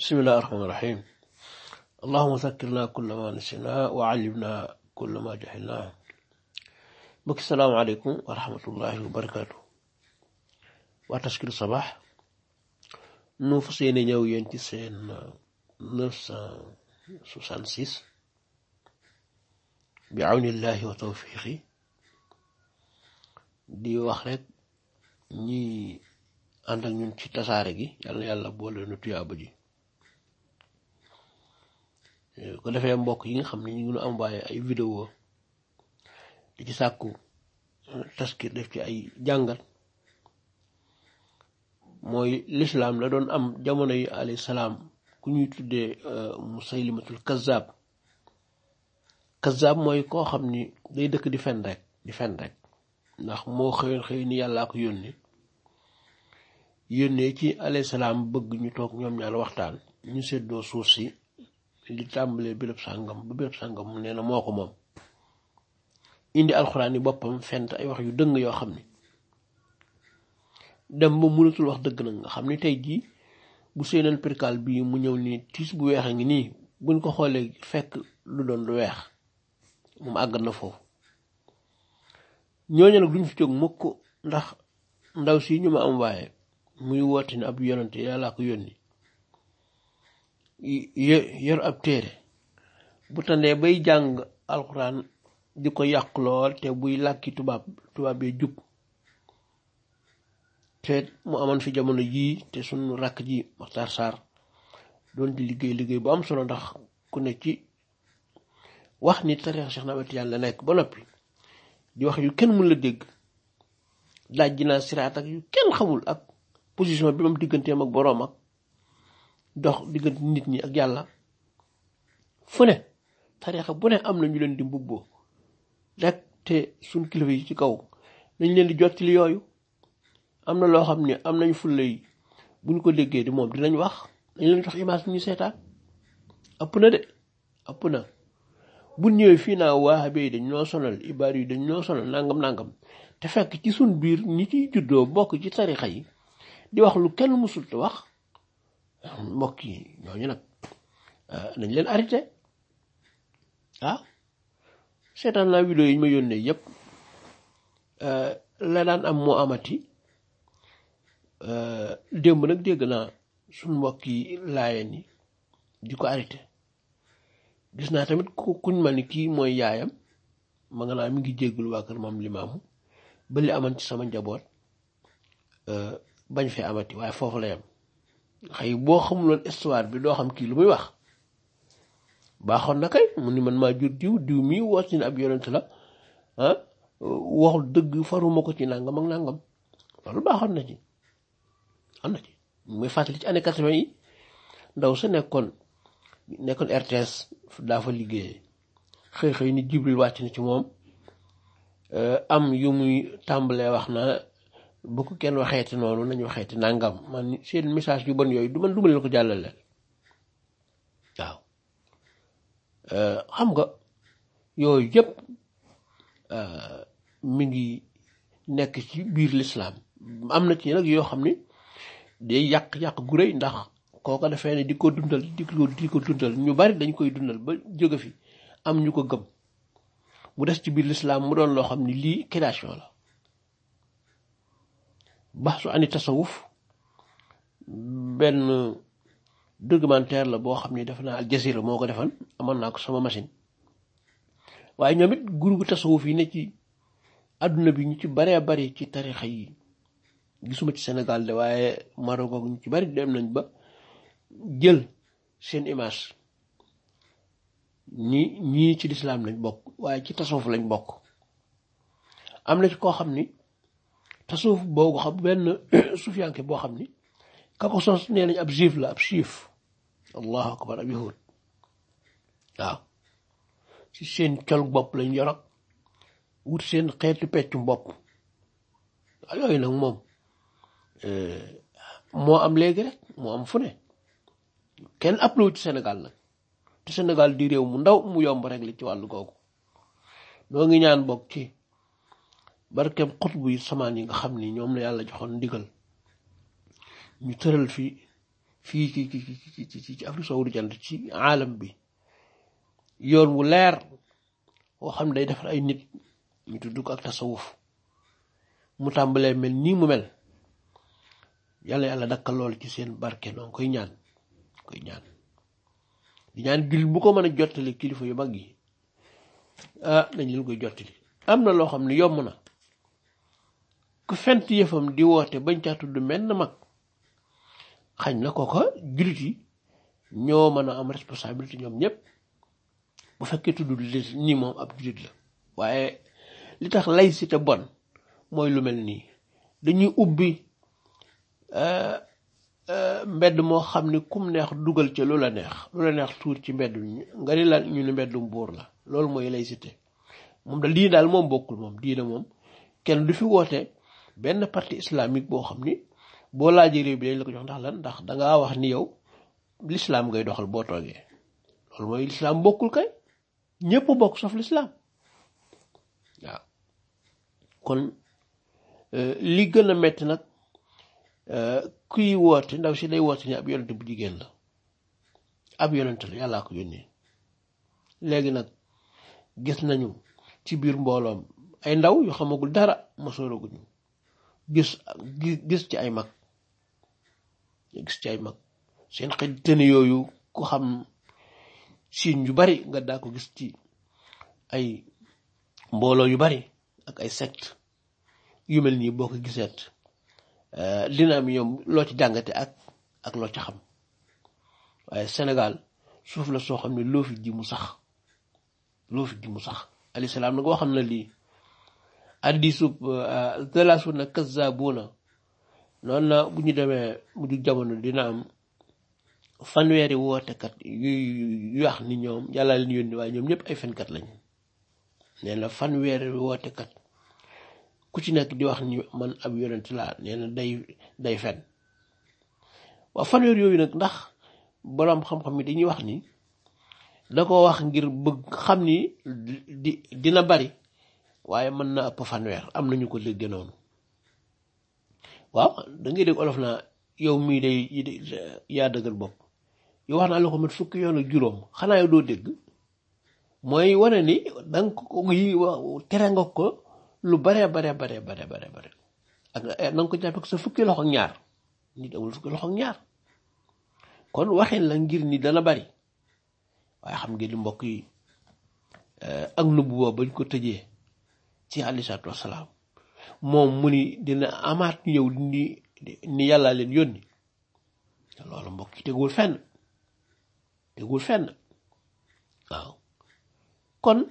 بسم الله الرحمن الرحيم اللهم ذكرنا كل ما نسينا وعلمنا كل ما جهلنا mbokk salaamaaleykum wa rahmatullahi wa barakaatu waa Taskiru Sabah nu fas yéene ñëw yéen ci seen neuf cent soixante six bi awnillahi wa tawfiqi di wax rek ñi ànd ak ñun ci tasaare gi yàlla yàlla boole nu tuyaaba ji ko defee mbokk yi nga xam ne ñu ngi nu envoyé ay vidéo di ci sàkku taskir def ci ay jàngat mooy lislaam la doon am jamono yi alayhi salaam ku ñuy tuddee musaylimatul kazzab kazzab mooy koo xam ni day dëkk di fen rek di fen rek ndax moo xëyoon xëy ni yàllaa ko yónni yónnee ci alayhi salaam bëgg ñu toog ñoom ñaar waxtaan ñu seddoo suuf si li tàmbalee béréb sàngam ba béréb sàngam nee na moo ko moom indi alxuraan yi boppam fent ay wax yu dëng yoo xam ni dem ba mënatul wax dëgg nag nga xam ni tey jii bu seeneen perkal bii mu ñëw nii tiis bu weex a ngi nii buñ ko xoolee fekk lu doon lu weex moom àggat na foofu ñooñu nag duñ fi jóg mukk ndax ndaw si ñu ma am waaye muy woote ne ab yonante yàllaa ko yónni yor ab téere bu tandee bay jàng alxuraan di ko yàq lool te buy làkki tubaab tubaab bee jub te mu amoon fi jamono jii te sunu rakk ji Maxtaar Sarr doon di liggéey liggéey bu am solo ndax ku ne ci wax ni tariix Cheikh Ahmed Tidiane la nekk ba noppi di wax yu kenn mun la dégg laaj ji naa siraat ak yu kenn xamul ak position bi moom digganteem ak boroom ak dox diggante nit ñi ak yàlla fu ne tariixa bu ne am na ñu leen di mbubboo rek te suñ kilifa yi ci kaw nañ leen di jottali yooyu am na loo xam ne am nañ fulla yi bu ñu ko déggee di moom dinañ wax dañ leen jox image bi ñu seetaan ëpp na de ëpp na bu ñëwee fii naa waahabe yi dañ ñoo sonal ibaar yi dañ ñoo sonal nangam nangam te fekk ci suñ biir ñi ciy juddoo bokk ci tarixa yi di wax lu kenn musul te wax mbokk yi ñooñu nag nañ leen arrêté waaw seetaan naa vidéo yi ñu ma yónnee yépp la daan am moo amati démb nag dégg naa suñ mbokk yi laayeen yi di ko arrêté gis naa tamit ku kuñ ma ni kii mooy yaayam ma nga naa mi ngi jéggul waa kër maam limaamu ba li aman ci sama njaboot bañ fee amati waaye foofu la yam xëy boo xamuloon histoire bi doo xam kii lu muy wax baaxoon na kay mu ni man maa jur diw diw mii woot ni ab yonent la ah waxul dëgg faruma ko ci nangam ak nangam loolu baaxoon na ci am na ci muy fàttali ci année quatre-vingt yi ndaw sa nekkoon nekkoon RTS daa fa liggéeyee xëy xëy ni Jibril wàcc na ci moom am yu muy tàmbalee wax na bu ko kenn waxeeti noonu nañu waxeeti nangam man seen message yu bon yooyu du man du ma leen ko jàllale waaw xam nga yooyu yëpp mi ngi nekk ci biir lislaam am na ci nag yoo xam ni day yàq-yàq gu rëy ndax kooko defee ne di ko dundal di ko di ko dundal ñu bari dañ koy dundal ba jóge fi am ñu ko gëm mu des ci biir lislaam mu doon loo xam ni lii création la bax su ani tasawuf benn documentaire la boo xam ni def naa Al Jazeera moo ko defan amoon naa ko sama machine waaye ñoom it groupe tasawuf yi ne ci àdduna bi ñu ci baree bari ci tarixa yi gisuma ci Sénégal de waaye Maroc ñu ci bari dem nañ ba jël seen image ñi ñii ci lislaam lañ bokk waaye ci tasawuf lañ bokk am na ci koo xam ni tasawuf boobu xam benn sufiyanke boo xam ni ka ko sos nee nañ ab juif la ab juif allahu akbar ab yahud waaw ci seen col bopp lañ yorog wut seen xeetu peccum bopp waaw yooyu nag moom moo am léegi rek moo am fu ne kenn appelé ci Sénégal nag te Sénégal di réew mu ndaw mu yomb rek li ci wàllu googu noo ngi ñaan bokk ci barkeem xutbu yi samaan yi nga xam ni ñoom la yàlla joxoon ndigal ñu tëral fi fii ci ci ci ci Afrique soowu jant ci aalam bi yoon wu leer woo xam ne day defar ay nit ñu tudd ko ak tasawuf mu tàmbalee mel nii mu mel yàlla yàlla dakkal lool ci seen barke noonu koy ñaan koy ñaan di ñaan jullit bu ko mën a jottali kilifa yu mag yi ah dañ leen koy jottali am na loo xam ne yomb na ku fent yëfam di woote bañ caa tudd menn mag xañ na ko ko jullit yi ñoo mën a am responsabilité ñoom ñëpp bu fekkee tudd ni moom ab jullit la waaye li tax laïcité bon mooy lu mel nii dañuy ubbi mbedd moo xam ne kum neex dugal ca lu la neex lu la neex tuur ci mbedd nga ni la ñu ne mbeddum buur la loolu mooy laïcité moom da lii daal moom bokkul moom diine moom kenn du fi woote benn parti islamique boo xam ni boo laajee réew bi dañ la ko jox ndax lan ndax dangaa wax ni yow l'islam ngay doxal boo toogee loolu mooy l'islam bokkul kay ñépp bokk sauf l'islam waaw kon li gën a metti nag kuy woote ndaw si day woote ni ab yonent bu jigéen la ab yonent la yàllaa ko yónnee léegi nag gis nañu ci biir mbooloom ay ndaw yu xamagul dara masooraguñu gis gis ci ay mag gis ci ay mag seen xel tëni yooyu ku xam siin yu bari nga daa ko gis ci ay mbooloo yu bari ak ay secte yu mel nii boo ko giseet dina am ñoom loo ci jàngate ak ak loo ci xam waaye Sénégal suuf la soo xam ne loo fi ji mu sax loo fi ji mu sax alayhi salaam nag waxam na lii addisub thalathuna kazzabuna noonu na bu ñu demee mujj jamono dina am fanweeri wootekat yu yu wax ni ñoom yàlla leen yónni waaye ñoom ñëpp ay fenkat lañ nee na fanweeri wootekat ku ci nekk di wax ni man ab yonent laa nee na day day fen waaw fanweer yooyu nag ndax boroom xam-xam yi dañuy wax ni da ko wax ngir bëgg xam ni di dina bari waaye mën na ëpp fanweer am nañu ko dégg noonu waaw da ngay dégg olof naa yow mii day yaa dëggal bopp yow wax naa la ko mat fukki yoon ak juróom xanaa yow doo dégg mooy wane ni danga ko yi tere nga ko lu bare bare bare bare bare bare ak na nga ko jàppe sa fukki loxo ak ñaar nit amul fukki loxo ak ñaar kon waxin la ngir ni dana bari waaye xam ngeen ni mbokk yi ak nubu boobu bañ ko tëjee ci alayhi salaatu wasalaam moom mu ni dina amaat ñëw ni ni yàlla leen yónni loolu mbokk yi tegul fenn tegul fenn waaw kon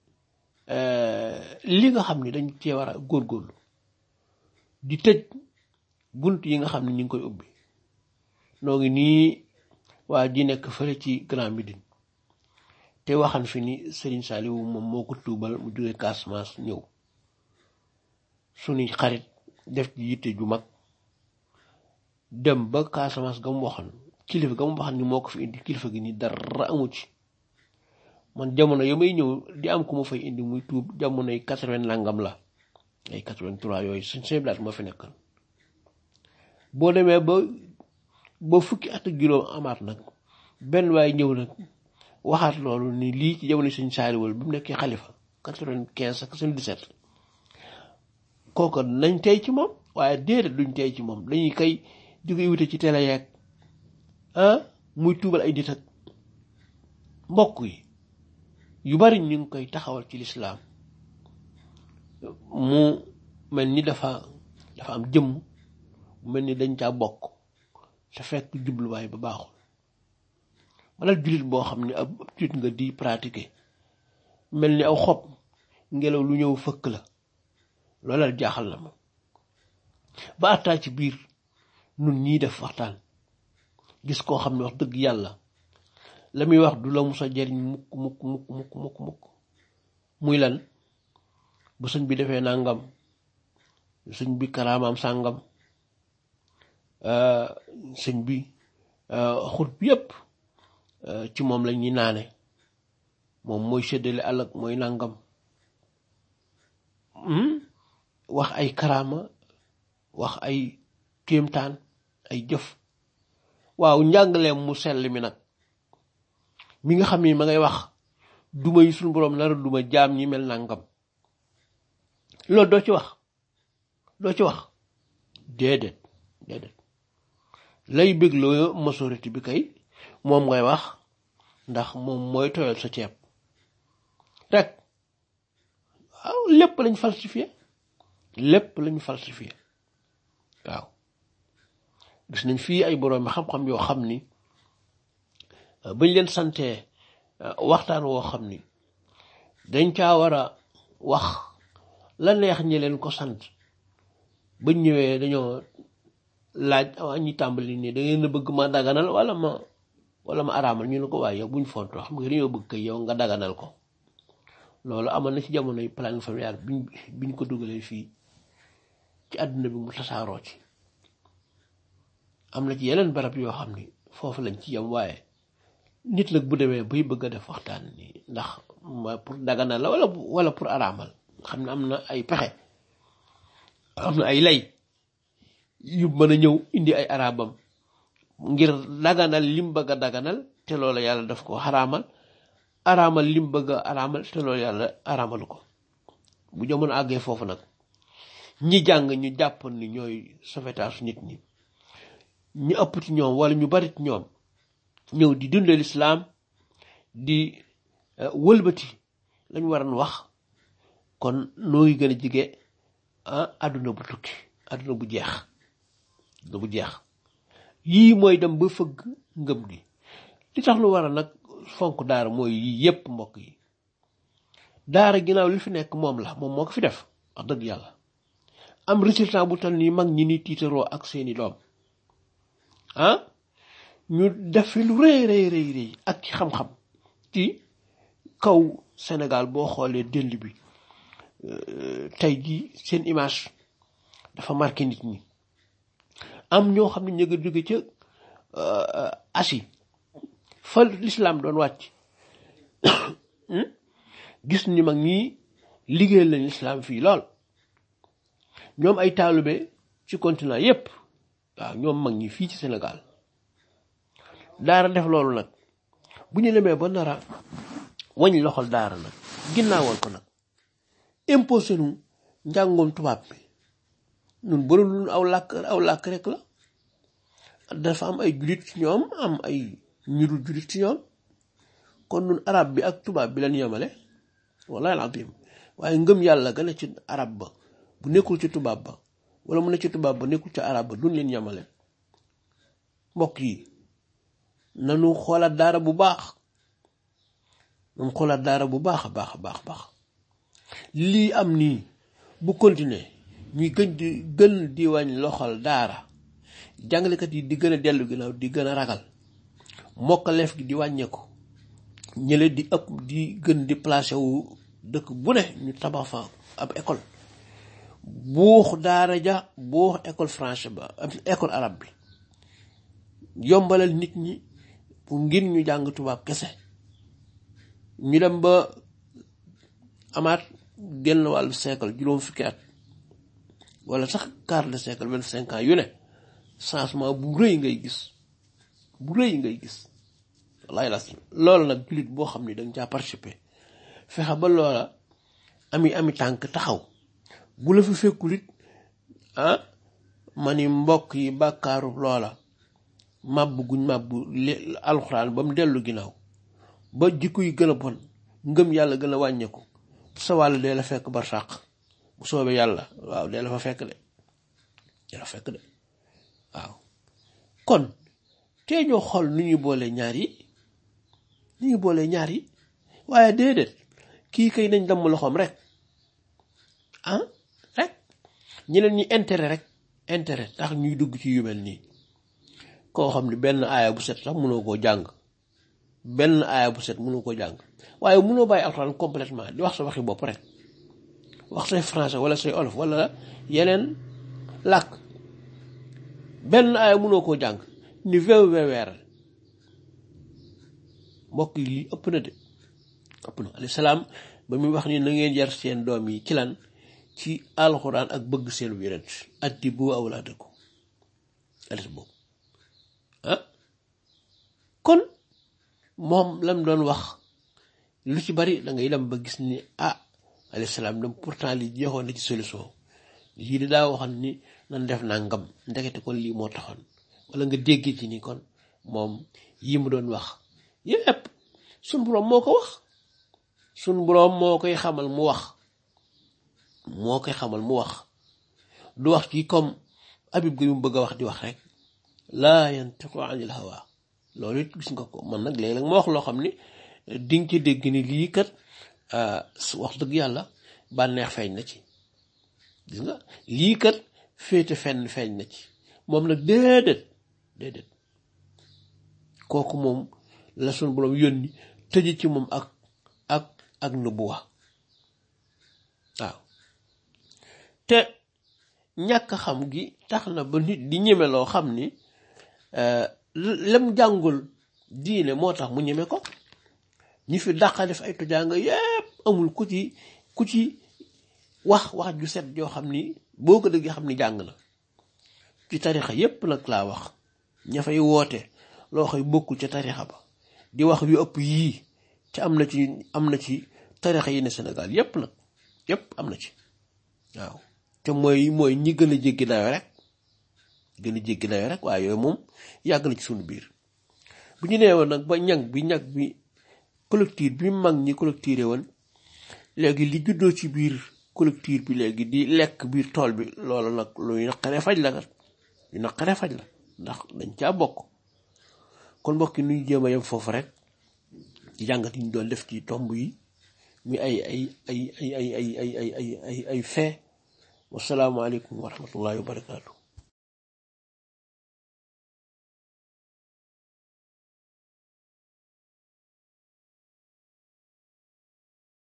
li nga xam ni dañ cee war a góorgóorlu di tëj bunt yi nga xam ne ñu ngi koy ubbi noo ngi nii waa ji nekk fële ci Grand Médine te waxan fi ni Serigne Saliou moom moo ko tuubal mu jógee Casamance ñëw suñuy xarit def ci yitte ju mag dem ba Casamance ga mu waxoon kilifa ga mu waxoon ni moo ko fi indi kilifa gi ni dara amu ci man jamono ya may ñëw di am ku ma fay indi muy tuub jamonoy quatre-vingt nangam la ay quatre-vingt-trois yooyu suñ seen blaat moo fi nekkoon boo demee ba ba fukki at ak juróom amaat nag benn waaye ñëw nag waxaat loolu ni lii ci jamono suñ saaliwal bi mu nekkee xalifa quatre-vingt-quinze ak soixante-dix-sept kooku nañ tey ci moom waaye déedéet duñ tey ci moom dañuy kay di koy wute ci télé yeeg ah muy tuubal ay nit ak mbokk yi yu bari ñu ngi koy taxawal ci lislaam mu mel ni dafa dafa am jëmm mu mel ni dañ caa bokk te fekk jubluwaay ba baaxul wala jullit boo xam ne ab jullit nga di pratiquer mel ni aw xob ngelaw lu ñëw fëkk la loolal jaaxal na ma ba attaa ci biir nun ñii def waxtaan gis koo xam ne wax dëgg yàlla la muy wax du la musa jariñ mukk mukk mukk mukk mukk mukk muy lan bu sëñ bi defee nangam sëñ bi karaamaam sàngam sëñ bi xut bi yépp ci moom la ñuy naane moom mooy séddale àllak mooy nangam wax ay karaama wax ay kéemtaan ay jëf waaw njàngaleem mu sell mi nag mi nga xam ni ma ngay wax duma yi suñu boroom nara duma jaam ñi mel nangam loolu doo ci wax doo ci wax déedéet déedéet lay bégloo majorité bi kay moom ngay wax ndax moom mooy tooyal sa ceeb rek waaw lépp lañ falsifié lépp lañ falsifié waaw gis nañ fii ay borom xam-xam yoo xam ni bañ leen santee waxtaan woo xam ni dañ caa war a wax la neex ñi leen ko sant bañ ñëwee dañoo laaj ñi tàmbali nii da ngeen a bëgg ma daganal wala ma wala ma araamal ñu ne ko waaye yow buñ fontoo xam nga dañoo bëgg kay yow nga daganal ko loolu amoon na ci jamonoy planning familial biñ biñ ko dugalee fii ci àdduna bi mu tasaaroo ci am na ci yeneen barab yoo xam ni foofu lañ ci yem waaye nit nag bu demee bay bëgg a def waxtaan ni ndax ma pour daganal la wala wala pour araamal xam ne am na ay pexe am na ay lay yu mën a ñëw indi ay arabam ngir daganal lim bëgg a daganal te loolu yàlla daf ko xaraamal araamal lim bëgg a araamal te loolu yàlla araamalu ko bu jamono àggee foofu nag ñi jàng ñu jàppoon ni ñooy sauvetage nit ñi ñu ëpp ci ñoom wala ñu bari ci ñoom ñëw di dundal islaam di wëlbati lañ waroon wax kon noo ngi gën a jige àdduna bu tukki àdduna bu jeex àdduna bu jeex yii mooy dem ba fëgg ngëm gi li tax lu war a nag fonk daara mooy yii yépp mbokk yi daara ginnaaw li fi nekk moom la moom moo ko fi def wax dëgg yàlla am résultat bu tal nii mag ñi ni tiitaroo ak seeni doom ah ñu def fi lu rëy rëy rëy rëy ak ci xam-xam ci kaw Sénégal boo xoolee dënd bi tey jii seen image dafa marqué nit ñi am ñoo xam ne ñu nga jóge ca Asie fa lislaam doon wàcc gis ni mag ñi liggéeyal lañ lislaam fii lool ñoom ay taalibe ci continent yépp waaw ñoom mag ñi fii ci Sénégal daara def loolu nag bu ñu demee ba nara wañ loxol daara nag ginnaawal ko nag imposé nu njàngoom tubaab bi ñun bëri lu aw làkk aw làkk rek la dafa am ay julit ci ñoom am ay ñu dul julit ci ñoom kon nun arab bi ak tubaab bi lañ yemale wallahi alazim waaye ngëm yàlla gën a ci arab ba bu nekkul ci tubaab ba wala mu ne ci tubaab ba nekkul ci arab ba duñ leen yemale mbokk yi nanu xoolaat daara bu baax nanu xoolaat daara bu baax a baax a baax baax lii am nii bu continuer ñuy gën di gën di wañ loxol daara jàngalekat yi di gën a dellu ginnaaw di gën a ragal mokkaleef gi di wàññeeku ñële di ëpp di gën di placé wu dëkk bu ne ñu tabax fa ab école buux daara ja buux école français ba école arabe bi yombalal nit ñi pour ngir ñu jàng tubaab kese ñu dem ba amaat genn wàllu siècle juróom fukki at wala sax quart de siècle vingt cinq ans yu ne changement bu rëy ngay gis bu rëy ngay gis wallaay la loolu nag jullit boo xam ni danga caa participer fexe ba loola ami ami tànk taxaw bu la fi fekkul it ah ma ni mbokk yi bàkkaaru loola màbb guñ màbb alxuraan ba mu dellu ginnaaw ba jikko yi gën a bon ngëm yàlla gën a wàññeeku sa wàll dee la fekk barsàq bu soobee yàlla waaw dee la fa fekk de dee la fekk de waaw kon tee ñoo xool nu ñuy boole ñaar yi nu ñuy boole ñaar yi waaye déedéet kii kay nañ damm loxoom rek ah rek ñeneen ñi intérêt rek intérêt tax ñuy dugg ci yu mel nii koo xam ne benn aaya bu set sax mënoo koo jàng benn aaya bu set mënoo koo jàng waaye mënoo bàyyi alxuraan complètement di wax sa waxi bopp rek wax say français wala say olof wala yeneen làkk benn aaya mënoo koo jàng ni wew weweeral mbokk yi lii ëpp na de ëpp na alayhi salaam ba muy wax ni na ngeen yar seen doom yi ci lan ci alxuraan ak bëgg seen yonent addibu awlaadakum alis boobu ah moom lam doon wax lu ci bari da ngay dem ba gis ni ah alayhi salaam dem pourtant li jeexoon na ci solution lii di daa waxoon ni nan def nangam ndekete kon lii moo taxoon wala nga dégg ci ni kon moom yi mu doon wax yépp sun boroom moo ko wax sun boroom moo koy xamal mu wax moo koy xamal mu wax du wax ci comme abib ga yu mu bëgg a wax di wax rek laa yantiqu anil hawa loolu it gis nga ko man nag léeg-léeg ma wax loo xam ni dinga ci dégg ni lii kat wax dëgg yàlla bànneex feeñ na ci gis nga lii kat féete fenn feeñ na ci moom nag déedéet déedéet kooku moom la sun boroom yónni tëj ci moom ak ak ak nubuwa waaw te ñàkk xam gi tax na ba nit di ñeme loo xam ni lem jàngul diine moo tax mu ñeme ko ñi fi dàqa def ay tujaanga yépp amul ku ci ku ci wax wax ju set joo xam ni boo ko déggee xam ni jàng na ci tarixa yépp nag laa wax ña fay woote loo xëy bokkul ca tarixa ba di wax yu ëpp yii te am na ci am na ci tarixa yi ne Sénégal yépp nag yépp am na ci waaw te mooy mooy ñi gën a jéggi dayo rek gën a jéggi dayo rek waaye yooyu moom yàgg na ci suñu biir bu ñu nee woon nag ba ñag bi ñag bi collectif bi mag ñi collecté woon léegi li juddoo ci biir collectif bi léegi di lekk biir tool bi loolu nag luy naqaree faj la kat lu naqaree faj la ndax dañ caa bokk kon mbokk yi nuy jéem a yem foofu rek ci jàngat yi ñu doon def ci tomb yi muy ay ay ay ay ay ay ay ay ay ay fee wasalaamaaleykum wa rahmatullahi wa barakaatu